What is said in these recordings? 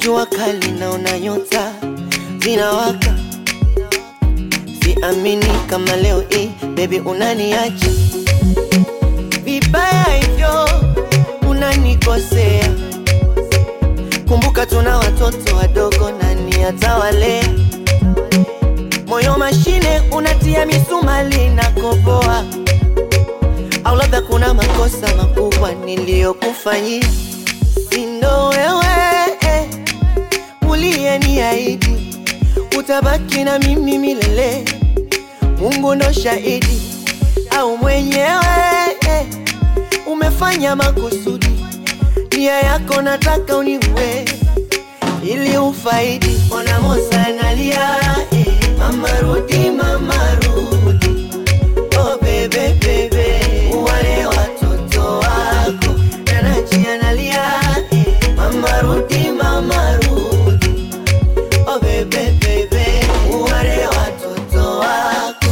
jua kali naona nyota zinawaka, siamini kama leo hii baby unaniacha vibaya hivyo, unanikosea. Kumbuka tuna watoto wadogo, nani atawalea? Moyo mashine unatia misumali na koboa, au labda kuna makosa makubwa niliyokufanyia, sindo wewe eh, uliyeniahidi utabaki na mimi milele. Mungu ndo shahidi, au mwenyewe eh, umefanya makusudi, nia yako nataka uniue ili ufaidi. Ona Mosa analia eh, mama rudi, mama rudi, oh bebe bebe, wale watoto wako. Nanachi analia eh, mama rudi, mama rudi, oh bebe bebe, wale watoto wako.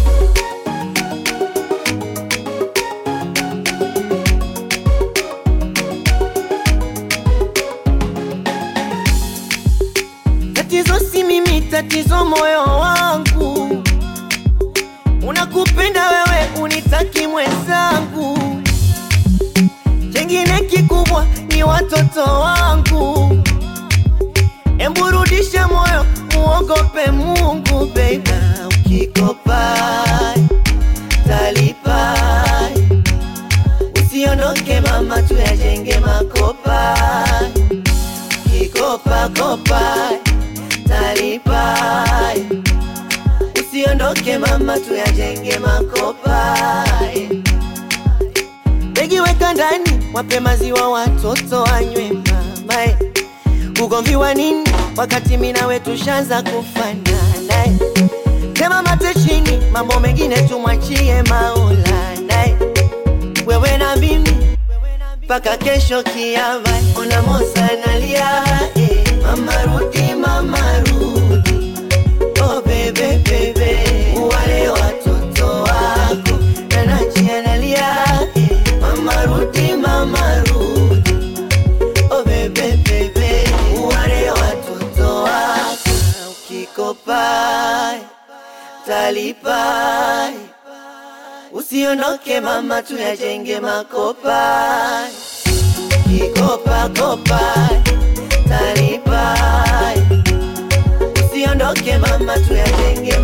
Tatizo si mimi, tatizo moyo wangu. Unakupenda wewe, unitaki mwenzangu. Chengine kikubwa ni watoto wangu. Embu rudisha moyo, muogope Mungu baby. Ukikopa talipa, usiondoke mama, tuyajenge makopa kikopa kopa talipa, usiondoke mama, tuyajenge makopa. Begi weka ndani, wape maziwa watoto wanywe mama. eh. Ugomvi wa nini wakati mimi nawe tushaanza kufanana? eh. Tema mate chini, mambo mengine tumwachie Maulana. eh. Wewe na mimi mpaka kesho kiama. Ona Mosa analia eh, mama rudi, mama rudi, oh bebe bebe, wale watoto wako. Nanachi analia eh, mama rudi, mama rudi, oh bebe bebe, wale watoto wako. Ukikopa talipa, usiondoke mama, tuyajenge makopa kikopa kopa talipa, usiondoke mama, tuyajenge